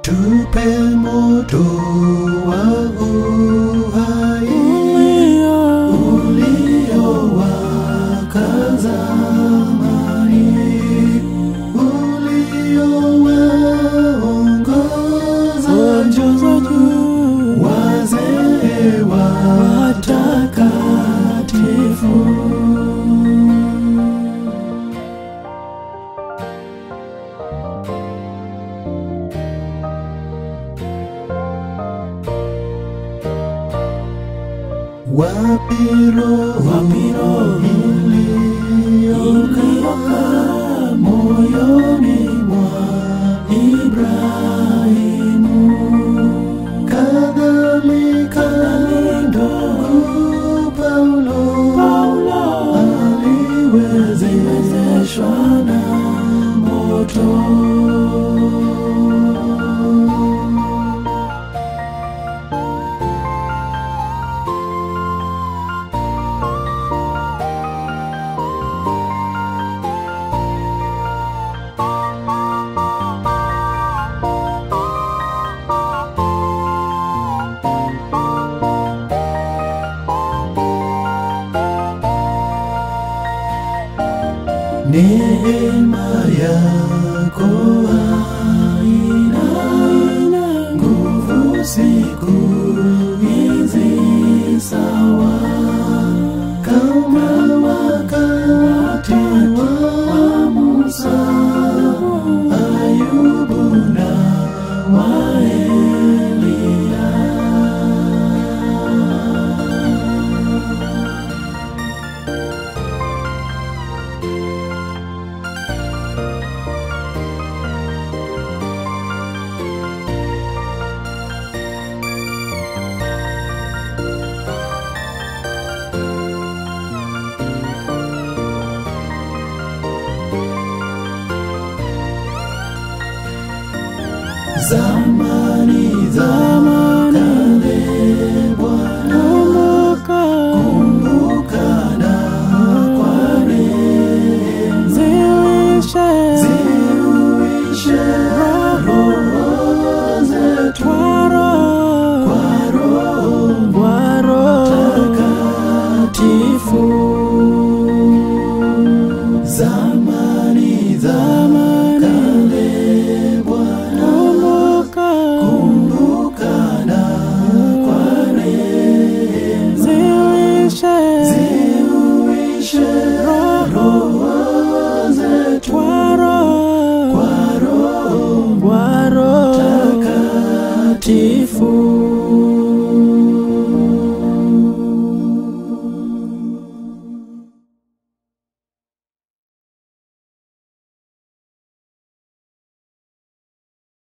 tupe moto wa uhai uliowaka zamani, uliowaongoza juu wazee watakatifu. Wapi roho iliyokaa moyoni mwa Ibrahimu, kadhalika ndugu Paulo aliwezeshwa na moto. Neema yako haina nguvu siku hizi sawa kama wakati wa Musa, Ayubu na wa Eliya. Zamani, zamani, kale Bwana, kumbuka na kwa neema ziuishe roho zetu kwa Roho Mtakatifu. Zamani, zamani, kale Bwana, kumbuka na kwa neema ziuishe roho zetu kwa Roho Mtakatifu.